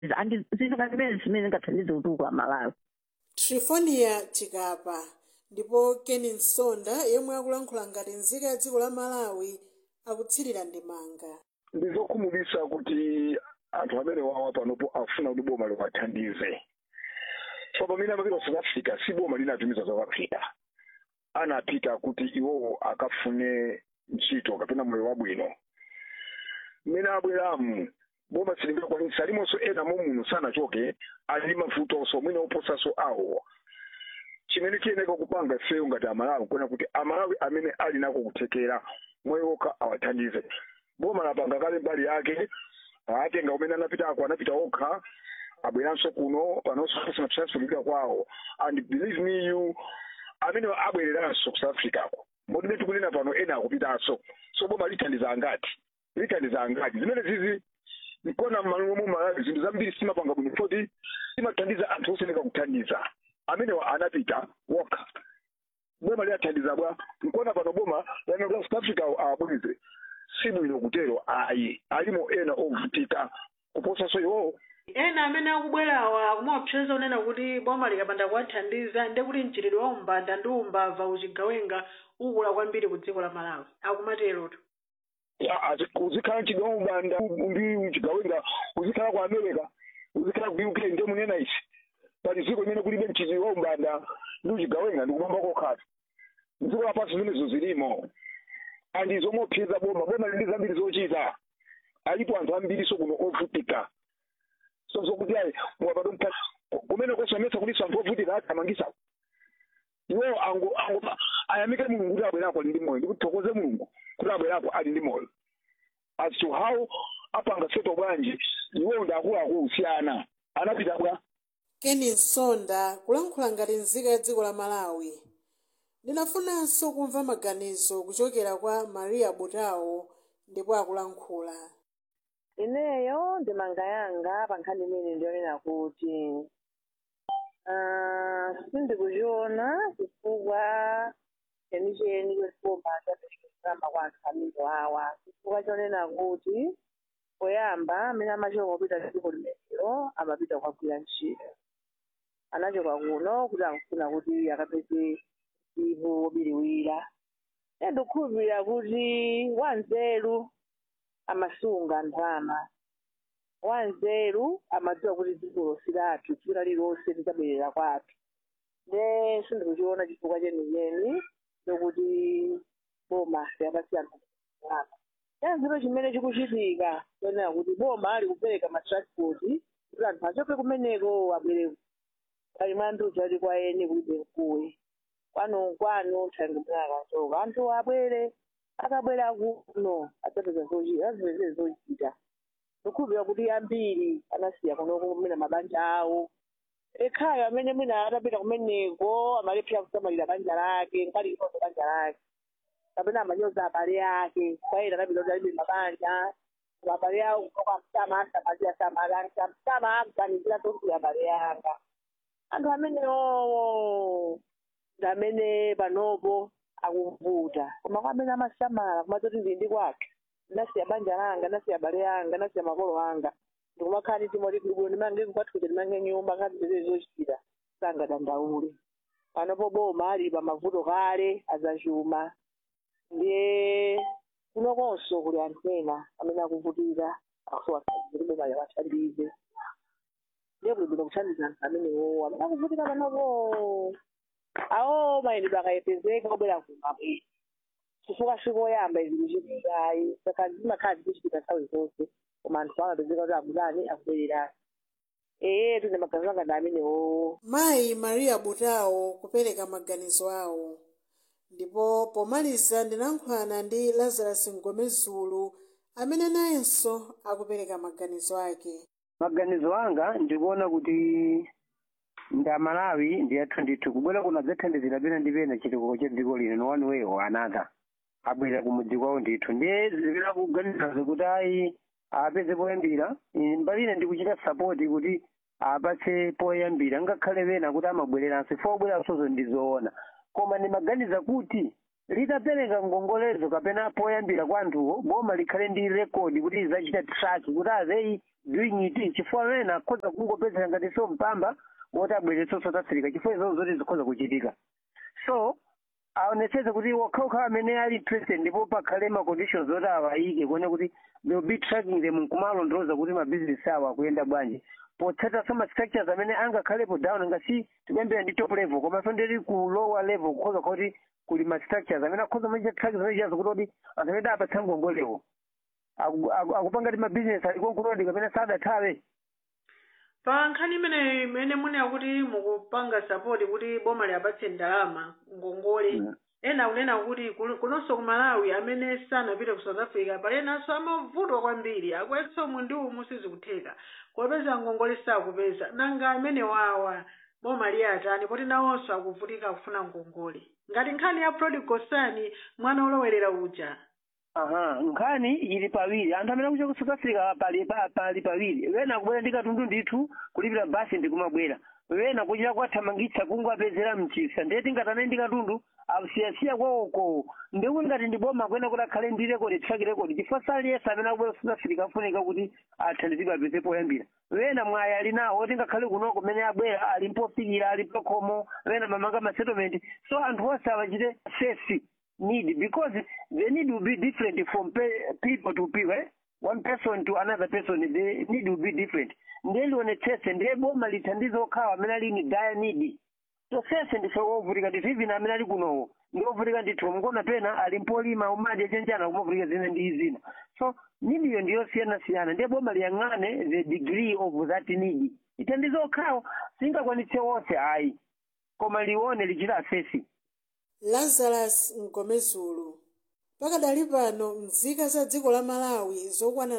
andi zinthu ngati zimene zimene zingathandize utuku wa malawi trifonia chikapa ndipo keni nsonda yemwe akulankhula ngati nzika ya dziko la malawi akutsirira ndemanga ndizokhumudwitsa kuti anthu amene wawa panopo afuna kuti boma liwathandize so pamene amapita ku south africa si boma linatumiza south africa anapita kuti iwowo akafune ntchito kapena moyo wabwino mmene abweramu boma silingakwanisa alimonso ena muno sanachoke ali mavutonso mwina oposaso awo chimene chiyeneka kupanga ifeyo ngati amalawi kuona kuti amalawi amene ali nako kuthekera moyo wokha awathandize boma lapanga kale mbali yake atenga umene anapitako anapita okha abweranso kuno panonso pasinapisansulika kwawo and believe me you amene abwereranso ku south africa ko modime tikunena pano ena akupitanso so boma lithandiza angati lithandiza angati zimene zizi nkona m'malo mu malawi zinthu zambiri simapanga bwino foti simathandiza anthu oseneka kuthandiza amene anapita wokha boma liyathandiza bwa nkona pano boma lanaa south africa abweze si bwino kutero ayi alimo ena ovutika kuposaso iwowo ena amene akubwerawa akumaopseza unena kuti boma likapanda kuwathandiza ndi kuti mchitidwe wa umbanda ndi umbava uchigawenga ukula kwambiri ku dziko la malawi akumaterotu uzikhala mchitidwe wa umbanda ndi uchigawenga uzikhala ku america uzikhala ku uk ndiye munena isi pali dziko limene kulibe mchitidwe wa umbanda ndi uchigawenga ndikumamba kokhatu dziko lapansi zimenezo zilimo andi zomopseza boma boma lili zambiri zochita alipo anthu ambiri so kuno ovutika so zokuti ayi mwapado kumene kosometsa kuliso anthu ovutika athamangisa iwo ango ango ayamike mulungu kuti abwerako ali ndi moyo ndikuthokoze mulungu kuti abwerako ali ndi moyo as to how apanga seto bwanji iwo ndi akuluakulu siyana anapita bwa keni nsonda kulankhula ngati nzika ya dziko la malawi ndinafunanso kumva maganizo kuchokera kwa maria butawo ndipo akulankhula ineyo ndemanga yanga pa nkhani imene ndionena kuti ah, sindikuchiona chifukwa chenicheni chotiboma chaperekezama kwa anthu amene wawa chifukwa chonena kuti poyamba amene amachoka kupita dziko limenelo amapita kukagwira ntchito anachoka kuno kuti akufuna kuti akapeze ivo biriwira ndikukhulupirira kuti wanzeru amasunga ndalama wanzeru amadziwa kuti dziko silathu dziko lililonse lidzabwerera kwathu ne sindikuchiona chifukwa chenicheni chokuti boma liyapasiyana ndalama chanziro chimene chikuchitika chonena kuti boma likupereka matransport kuti anthu achoke kumeneko abwere pali mwanduja ali kwa eni kulibe mkuwe kwanu kwanu thandimuna akachoka anthu abwere akabwera kuno adzapeza zochita azipezere zochita ndikhulupirira kuti ambiri anasiya kunoko kumene mabanja awo ekhayo amene mwina atapita kumeneko amalephera kusamalira banja lake nkali inoto banja lake kapena amanyoza abale ake kwaena anapita kuti alibe mabanja abale awo kutoka mtama asamalira samalanga mtama akuganizira tokuya abale yanga anthu amenewo ndi amene panopo akuvuta koma kwa amene amasamala kumadzoti ndili kwake ndinasiya banja langa ndinasiya abale anga ndinasiya makolo anga ndikumakhala ndi timoti kulibwino ndimange kwathu kuti ndimange nyumba ngazipezere zochita sangadandaule panopo boma ali pa mavuto kale azachuma ndiye kunokonso kuli anthu ena amene akuvutika akusowa kuti boma liwathandize ndiye kulibwino kuthandiza anthu amenewo amene akuvutika panopo awo mayendedwe akayepezeka obwera kumabwera chifukwa sikoyamba izi kuchitikayi saka zimakhala zikuchitika nthawi zonse koma anthu amapezeka kuti akudani akubwererani ee tine maganizo anga ndi amenewo mayi maria butawo kupereka maganizo awo ndipo pomaliza ndinankhulana ndi lazarus ngomezulu amene nayenso akupereka maganizo ake maganizo anga ndikuona kuti nda malawi ndiyathu ndithu kubwera kuno adzathandizira pena ndi pena chitukuko cha dziko lino no one way or another abwera kumudzi kwawo ndithu ndiye zipera kuganizazo kuti ayi apeze poyambira Ine mbali ine ndikuchita sapoti kuti apatse poyambira ngakhale pena kuti amabwereranso ifo obweransozo ndizoona koma ndimaganiza kuti litapereka ngongolezo kapena poyambira kwa anthuwo boma likhale ndi rekodi kuti lizacita track kuti azeyi doing it chifukwa wena akhoza kungopezera ngati so mpamba woti abweretsa south africa chifukwa izozo zoti zikhoza kuchitika so aonetsetse kuti wakhawukhawa amene ali interested ndipo pakhale ma conditions oti awayike kuone kuti they will be tracking them nkumalondoloza kuti mabizinesi awo akuyenda bwanji potsata some structures amene angakhalepo down ngasi tikuyambira ndi top level komanso ndili ku lower level kukhoza kuti kuli ma structures amene akhoza macha track zimene chiyazo kuti oti anthu amene apatsa ngongolewo Aku- aku- akupanga ti mabizinesi alikonkulodi kapena sadathawe pa nkhani imeneyi imene munena kuti mukupanga sapoti kuti boma liyapatse ndalama ngongole Mm. ena akunena kuti kul- kunonso ku malawi amene sanapite ku south africa pali enanso amavutwa kwambiri akuyesa umu ndi umu sizikutheka kopeza ngongole sakupeza nanga amene wawa boma liyatani poti nawonso akuvutika kufuna ngongole ngati nkhani ya prodigal son mwana olowerera uja aha nkhani ili pawiri anthu amene akuchoka ku south africa pali pa- pali pawiri wena akubwera ndi katundu ndithu kulipira basi ndikumabwera wena kuchita kwathamangitsa kungapezera mchisa ndiye tingatane ndi katundu asiyasiya kwawoko ndikuti ngati ndi boma kwena kuti akhale ndi rekodi track record chifukwa saliyesa amene akubwera ku south africa afunika kuti athandizidwe apeze poyambira wena mwayi ali nawo tingakhale kunoko kumene abwera ali mpofikira ali pakhomo wena mamanga ma settlement so anthu onse awachite safety need because the need will be different from pe- people to people eh? one person to another person the need will be different ndiye lionetsese ndiye boma lithandize okhawa amene ali ni dire need so sese ndife wovutika ndithu even amene ali kunowo ndiovutika ndithu mukona pena ali mpolima umadi achenjana kumavutika zina ndi zina so nidiyo ndiyosiyana-siyana ndiye boma liyang'ane the degree of that need ithandize okhawo singakwanitse wonse ayi koma lione lichita asesi lazarus mgomezulu pakadali pano nzika za dziko la malawi zokwana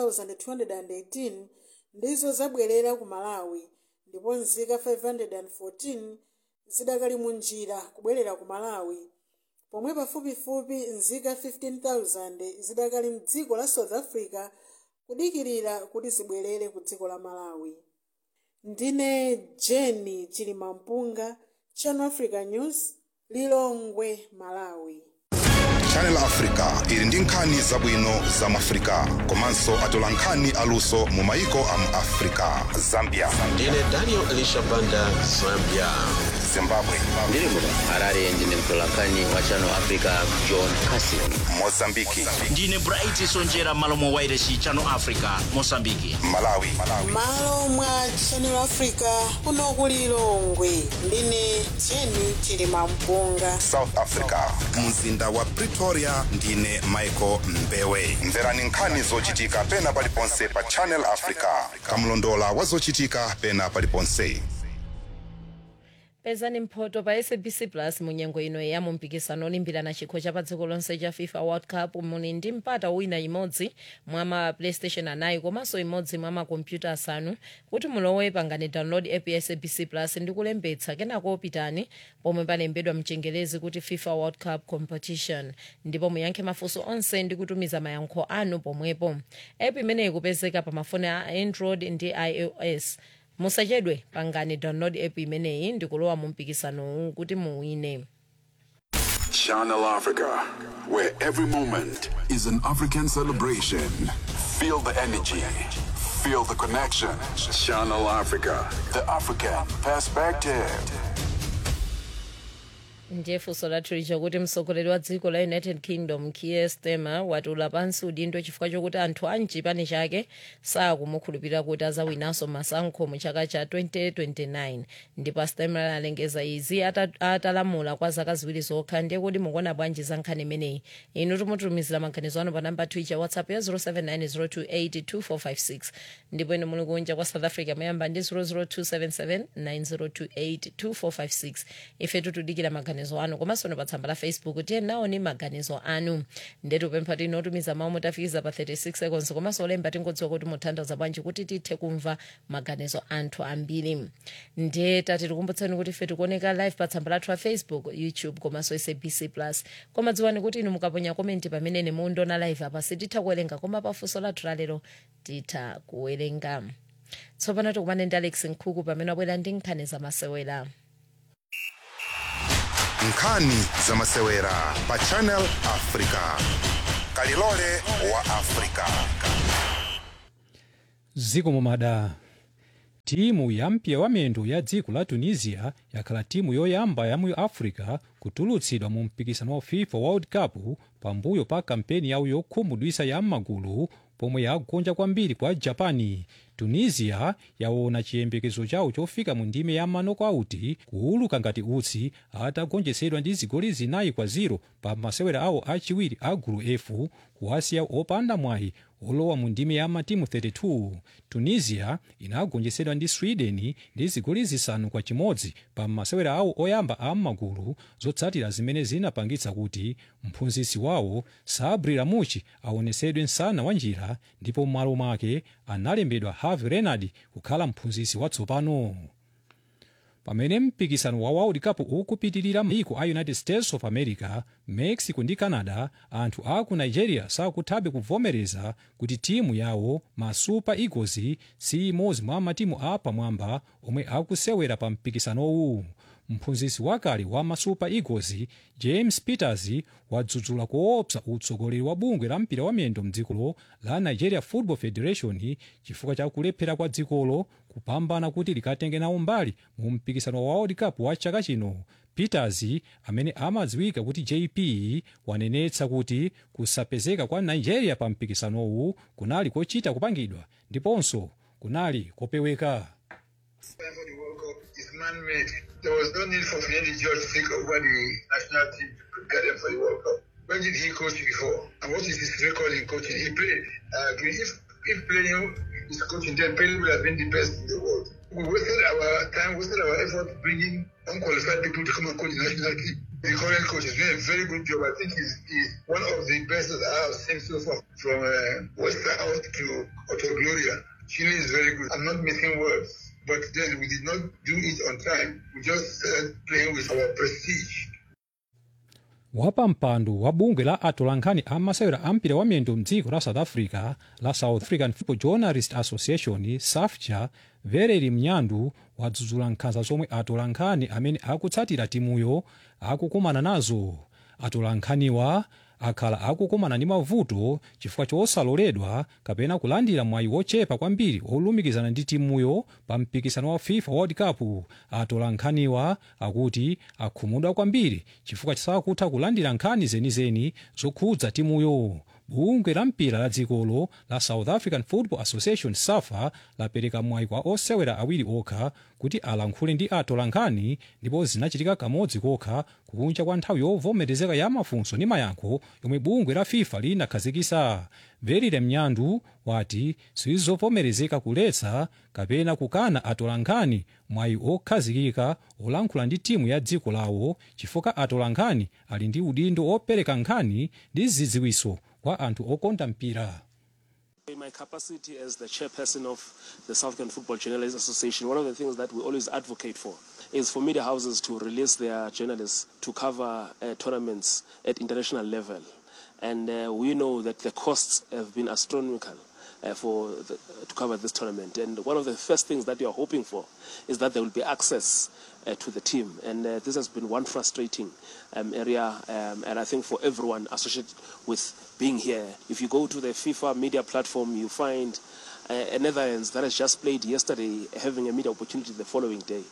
2218 ndizo zabwerera ku malawi ndipo nzika 514 zidakali mu njira kubwerera ku malawi pomwe pafupifupi nzika 15000 zidakali mdziko la south africa kudikirira kuti zibwerere ku dziko la malawi ndine jeni chilimampunga channel africa news lilongwe malawi channel africa ili ndi nkhani zabwino za mu africa komanso atola nkhani aluso mu maiko a mu africa zambia ndine daniel elisha banda zambia zimbabwe ndiri muno harare ndine mtolankhani wa channel africa john casin mozambiki ndine bright sonjera malo mwa wairesi channel africa mosambiki malawi malo mwa channel africa kuno ku lilongwe ndine jeni chilimampunga south africa mzinda wa pretoria ndine michael mbewe mverani nkhani zochitika pena paliponse pa channel africa kamlondola wa zochitika pena paliponse pezani mphoto pa sabc plus munyengo ino ya mumpikisano olimbirana chikho cha pa dziko lonse cha fifa world cup muli ndi mpata wina imodzi mwa ma playstation anayi komanso imodzi mwa makompyuta asanu kuti mulowe pangani download app ya sabc plus ndi kulembetsa kenako pitani pomwe palembedwa mchengelezi kuti fifa world cup competition ndipo muyankhe mafunso onse ndi kutumiza mayankho anu pomwepo app imeneyi kupezeka pa mafoni a android ndi ios musachedwe pangani download app imeneyi ndikulowa mu mpikisanowu kuti muwine Channel Africa, where every moment is an African celebration. Feel the energy, feel the connection. Channel Africa, the African perspective. ndiye funso lathu licha kuti mtsogoleri wa dziko la united kingdom kier starmer watula pansi udindo chifukwa chokuti anthu a mchipani chake sakumukhulupirira kuti azawinanso masankho mu chaka cha 2029 ndipo starmer alengeza izi ata- atalamula kwa zaka ziwiri zokha ndiye kuti mukuona bwanji za nkhani imeneyi inu timutumizira maganizo anu pa namba twitter whatsapp ya 0790282456 ndipo inu muli kunja kwa south africa mayamba ndi 0027790282456 ife tutudikira maganizo anu komanso pa tsamba la facebook tiye nawo ni maganizo anu ndetu pempha tino otumiza mawu mutafikiza pa 36 seconds komanso olemba tingodziwa kuti muthandaza bwanji kuti tithe kumva maganizo anthu ambiri ndiye tati tikumbutsani kuti ife tikuoneka live pa tsamba lathu la facebook youtube komanso sabc plus koma dziwani kuti inu mukaponya komenti pamene mundiona live apa sititha kuwerenga koma pafunso lathu lalero titha kuwerenga tsopano tikumane ndi alex nkhuku pamene wabwera ndi nkhani zamasewera nkhani zamasewera pa channel africa kalilole wa africa ziko mumada timu ya mpira wa miyendo ya dziko la tunisia yakhala timu yoyamba ya mu africa kutulutsidwa mu mpikisano wa fifa world cup pambuyo pa kampeni yawo yokhumudwisa ya m'magulu pomwe yagonja kwambiri kwa japani tunisia yaona chiyembekezo chawo chofika mu ndime ya manokauti kuuluka ngati utsi atagonjetsedwa ndi zigoli zinayi kwa 0 pa masewera awo achiwiri a gulu f kuwasiya opanda mwayi olowa mu ndime ya matimu 32 tunisia inagonjetsedwa ndi sweden ndi zigoli zisanu kwa chimodzi pa masewera awo oyamba a m'magulu zotsatira zimene zinapangitsa kuti mphunzitsi wawo sabri ramuchi aonesedwe msana wa njira ndipo m'malo mwake analembedwa harvey renard kukhala mphunzitsi watsopano pamene mpikisano wa world cup ukupitirira mayiko a united states of america mexico ndi canada anthu a ku nigeria sakuthabe kuvomereza kuti timu yawo ma super eagles si imodzi mwa matimu a pamwamba omwe akusewera pa mpikisanowu mphunzitsi wakale wa ma super eagles james peters wadzudzula koopsa utsogoleri wa bungwe la mpira wa miyendo mdzikolo la nigeria football federation chifukwa cha kulephera kwa dzikolo kupambana kuti likatenge nawo mbali mu mpikisano wa world cup wa chaka chino peters amene amadziwika kuti jp wanenetsa kuti kusapezeka kwa nigeria pa mpikisanowu kunali kochita kupangidwa ndiponso kunali kopeweka man-made. There was no need for Finidi George to take over the national team to prepare them for the World Cup. When did he coach before? And what is his record in coaching? He played. I agree. If, if playing is coaching, then Pele would have been the best in the world. We wasted our time, wasted our effort bringing unqualified people to come and coach the national team. The current coach is doing a very good job. I think he's, he's one of the best that I have seen so far from uh, Westhouse to Otto Gloria. Chile is very good. I'm not missing words but then we did not do it on time. We just started playing with our prestige. wapampando wa bungwe la atolankhani a masewera a mpira wa miyendo mdziko la south africa la south african football journalist association safja vereri mnyandu wadzudzula nkhanza zomwe atolankhani amene akutsatira timuyo akukumana nazo atolankhaniwa akhala akukumana ndi mavuto chifukwa chosaloledwa kapena kulandira mwayi wochepa kwambiri olumikizana ndi timuyo pa mpikisano wa fifa world cup atolankhaniwa akuti akhumudwa kwambiri chifukwa sakutha kulandira nkhani zenizeni zokhudza timuyo bungwe la mpira la dzikolo la south african football association safa lapereka mwayi kwa osewera awiri okha kuti alankhule ndi atolankhani ndipo zinachitika kamodzi kokha kunja kwa nthawi yovomerezeka ya mafunso ndi mayankho yomwe bungwe la fifa linakhazikisa verire mnyandu wati sizovomerezeka kuletsa kapena kukana atolankhani mwayi okhazikika olankhula ndi timu ya dziko lawo chifukwa atolankhani ali ndi udindo opereka nkhani ndi zidziwiso kwa anthu okonda mpira In my capacity as the chairperson of the South African Football Journalists Association, one of the things that we always advocate for is for media houses to release their journalists to cover uh, tournaments at international level. And uh, we know that the costs have been astronomical. Uh, for the, to cover this tournament, and one of the first things that you are hoping for is that there will be access uh, to the team, and uh, this has been one frustrating um, area, um, and I think for everyone associated with being here. If you go to the FIFA media platform, you find uh, a Netherlands that has just played yesterday having a media opportunity the following day.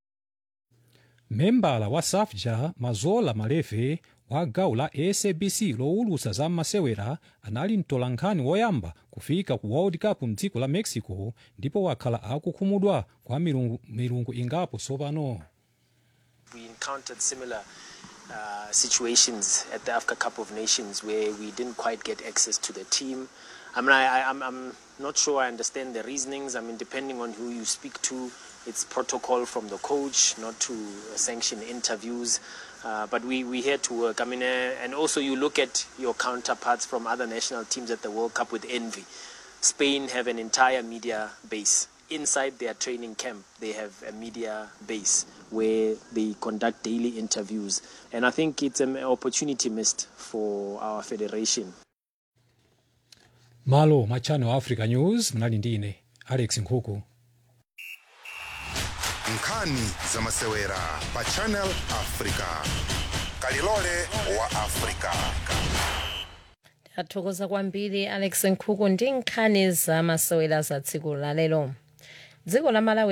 membala wa safja mazola malefe wa gawo la sabc lowulutsa za masewera anali mtolankhani woyamba kufika ku world cup mdziko la mexico ndipo wakhala akukhumudwa kwa milungu, milungu ingapo tsopano We encountered similar uh, situations at the Africa Cup of Nations where we didn't quite get access to the team. I mean, I, I, I'm, I'm not sure I understand the reasonings. I mean, depending on who you speak to, it's protocol from the coach not to sanction interviews. Uh, but we, we here to work. I mean, uh, and also you look at your counterparts from other national teams at the World Cup with envy. Spain have an entire media base. Inside their training camp, they have a media base where they conduct daily interviews. And I think it's an opportunity missed for our federation. malo mwa channel africa news mnali ndi ine alex nkhuku nkhani za masewera pa channel africa kalilole wa africa athokoza kwambiri alex nkhuku ndi nkhani za masewera za tsiku lalero dziko la malawi